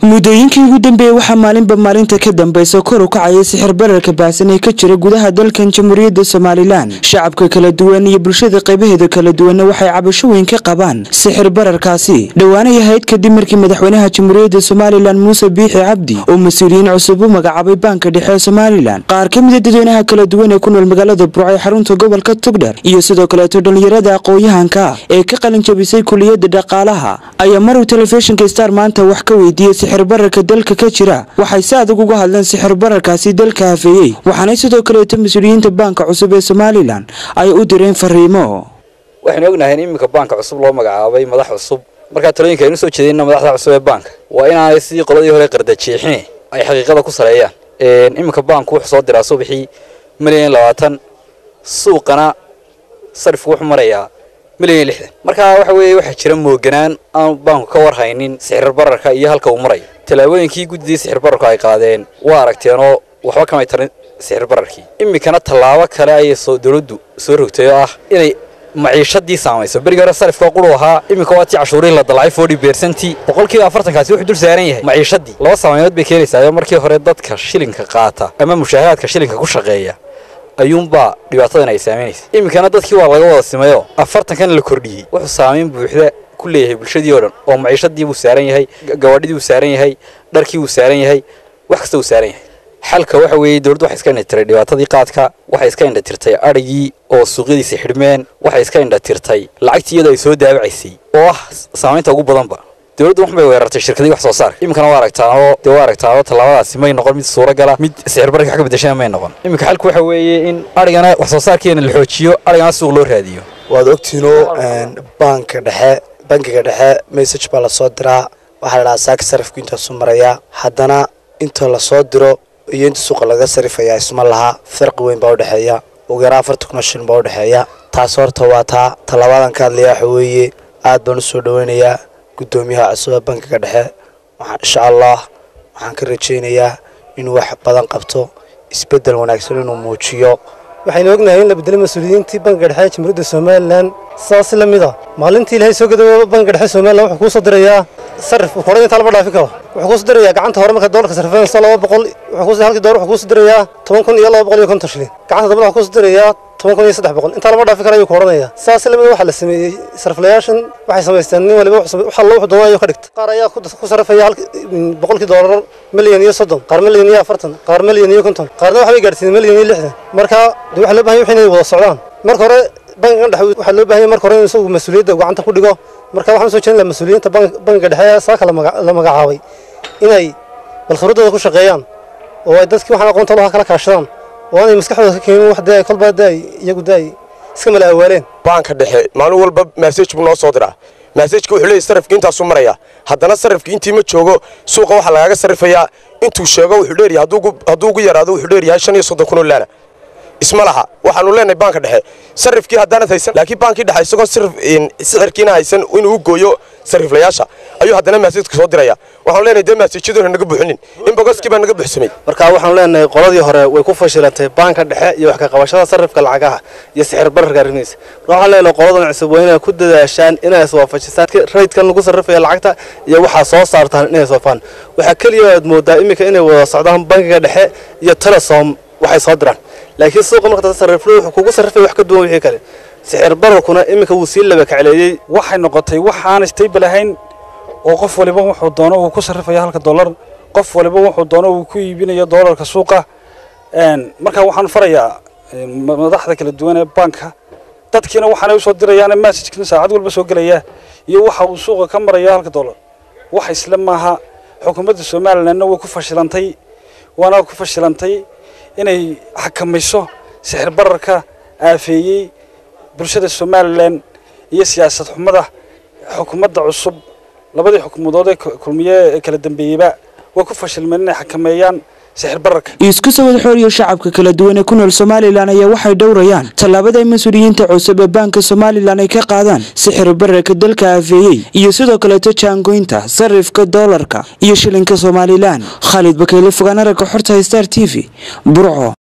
muddooyinkii ugu dambeeyey waxaa maalinba maalinta ka dambaysa kor u kacaya sixir bararka baahsan ee ka jira gudaha dalkan jamhuuriyadda somalilan shacabka kala duwan iyo bulshada qaybaheeda kala duwanna waxay cabasho weyn ka qabaan sixir bararkaasi dhowaanay ahayd kadib markii madaxweynaha jamhuuriyadda somalilan muuse biixi cabdi oo mas-uuliyiin cusub u magacaabay baanka dhexe ee somalilan qaar ka mida dadweynaha kala duwan ee ku nool magaalada burco ee xarunta gobolka tugdher iyo sidoo kaleeto dhallinyarada aqoon-yahanka ee ka qalin jabisay kuliyadda dhaqaalaha ayaa maruu telefishinka star maanta wax ka weydiiyey sixir bararka dalka ka jira waxay si adag uga hadleen sixir bararkaasi dalka hafeeyey waxaanay sidoo kaleeto mas-uuliyiinta baanka cusub ee somalilan ay u direen fariimo waxaynu ognahay in iminka baanka cusub loo magacaabay madax cusub markaa talooyinka aynu soo jeedinna madaxda cusub ee baanka waa inaanay sidii qoladii hore qardajeexine ay xaqiiqada ku saleeyaan iminka baanku wuxuu soo diraa subaxii milyan labaatan suuqana sarifku wuxuu marayaa milyan lixdan markaa waxa weeye waxaa jira mooganaan aan baanku ka warhaynin sixir bararka iyo halka uu marayo tallaabooyinkii guddidii sixir bararku ay qaadeen waa aragteenoo waxba kamay tarin sixir bararkii iminkana tallaabo kale ayay soo dowladdu soo rogtay oo ah inay maciishadii saamayso berigi hore sarifka quru ahaa iminka waa tii cashuurihii la dalacay forty bercentii boqolkiiba afartankaasi wuxuu dul saaran yahay maciishadii laba saameynood bay keenaysaa markii hore dadka shilinka qaata ama mushaaharaadka shilinka ku shaqeeya ayuunbaa dhibaatadan ay saamaynaysa iminkana dadkii waa laga wada simayoo afartankan la kordhiyey wuxuu saamayn buuxda ku leeyahay bulshadii oo dhan oo maciishadii buu saaran yahay gawaadhidii buu saaran yahay dharkii buu saaran yahay wax kasta buu saaran yahay xalka waxa weeye dowladdu waxay iska indhatirtay dhibaatadii qaadka waxay iska indhatirtay adhigii oo suuqyadiisa xidhmeen waxay iska indhatirtay lacagtii iyadoo ay soo daabacaysay oo ah saamaynta ugu badanba dowladdu wax bay weerartay shirkadii wax soo saarka iminkana waa aragtaanoo dee waa aragtaanoo tallaabadaasi may noqon mid suuragala mid sixir bararka wax ka bedeshana may noqon iminka xalku waxa weeye in adhigana wax soo saarkeena la xoojiyo adhigana suuq loo raadiyo waad ogtiinoo baanka dhexe bankiga dhexe message baa lasoo diraa waxaa la dhahaa saaka sarifku intaasu marayaa haddana inta lasoo diro iyo inta suuqa laga sarifayaa isma laha farqi weyn baa udhexeeya ugu yaraa afartan kun oo shilin baa udhexeeya taas horta waa taa tallaabadan ka hadlaya waxa weeye aad baan usoo dhaweynayaa guddoomiyaha cusub ee bankiga dhexe waxaan insha allah waxaan ka rajaynayaa inuu wax badan qabto isbeddel wanaagsan inuu muujiyo waxaynu ognahay in la bedelay mas-uuliyiintii bankiga dhexe ee jamhuuriyadda somalilan sidaas la mid a maalintii ilaahay soo gadooba bankiga dhexe somalilan wuxuu kuu soo dirayaa sarif hore intaa lama dhaafi karo wuxuu kuu soo dirayaa gacanta hore marka doolarka sarifeenayso laba boqol halkii doolar wuxuu kuu soo dirayaa toban kun iyo laba boqol iyo konton shilin gacanta dambana wuxuu kuu soo dirayaa toban kun iyo saddex boqol intaa lama dhaafi karo ayuu ku odhanayaa sidaas la mid waxaa la sameeyey sariflayaashan waxay samaysteen nin waliba waxa alla wuxuu doonaa ayuu ka dhigta qaar ayaa ku sarifaya boqolkii doolar milyan iyo soddon qaar milyan iyo afartan qaar milyan iyo konton qaarna waxbay gaadhsiiyeen milyan iyo lixdan marka de waxaa loo bahan yahay inay wada socdaan marka hore bankigan dhexe waxaa loo bahan yahay marka hore in isagu mas-uuliyadda gacanta ku dhigo marka waxaan soo jeedin lahaa mas-uuliyiinta bankiga dhexe ee saaka la magacaabay inay bal khibradooda ku shaqeeyaan oo ay dadkii waxaan aqoonta lahaa kala kaashadaan oo aanay maskaxdooda ka keenin wax dee kolba dee ay iyagu dee ay iska mala awaaleen baanka dhexe maalin walba massage buu noo soo diraa massajka wuxuu leeyahy sarifka intaasuu maraya haddana sarifka intii ma joogo suuqa waxaa lagaaga sarifayaa intuu sheego wuxuu dheeryahay hadduu ugu yaraado wuxuu dheeryahay shan iyo soddon kun oo laana isma laha waxaanu leenahay baanka dhexe sarifkii haddaanad haysan laakiin baankii dhexe isagoo sixirkiina haysan inuu u gooyo sariflayaasha ayuu haddana maasajka soo diraya waxaanu leenahay dee maasajyadoona naga buuxinin in bogoskii baa naga buuxsamay marka waxaanu leenahay qoladii hore way ku fashilantay baanka dhexe iyo wax ka qabashada sarifka lacagaha iyo sixir bararka arrimihiisa marka waxaan leenahay qoladan cusub waa inay ku dadaashaan inay iswaafajisaan raydkan lagu sarrifaya lacagta iyo waxaa soo saartaan inay iswaafaan waxaa keliya aad moodaa iminka inay wada socdaan bankiga dhexe iyo telesom waxay soo diraan laakiin suuqa marka sariflo wuxuu kugu sarrifay wax ka duwan wixii kale sixir bararkuna iminka wuu sii laba kacleeyey waxay noqotay waxaan stable ahayn oo qof waliba wuxuu doono uu ku sarrifaya halka dollar qof waliba wuxuu doono uu ku iibinayo dollarka suuqa marka waxaan farayaa madaxda kala duwan ee banka dadkiina waxaanay usoo dirayaan messajkina saacad walba soo gelaya iyo waxa uu suuqa ka maraya halka dollar wax isla maaha xukuumadda somalilandna way ku fashilantay waana ku fashilantay inay xakamayso sixir bararka aafeeyey bulshada somalilan iyo siyaasad xumada xukuumadda cusub labadii xukuumadood ee kulmiye ee kala dambeeyeyba way ku fashilmeen inay xakameeyaan sixir bararka isku sawad xooriyo shacabka kala duwan ee ku nool somalilan ayaa waxay dhowrayaan tallaabada ay mas-uuliyiinta cusub ee baanka somalilan ay ka qaadaan sixir bararka dalka aafeeyey iyo sidoo kaleeto jaangoynta sarifka doolarka iyo shilinka somalilan khaalid bakeyle fogaan aragga xorta star t v burco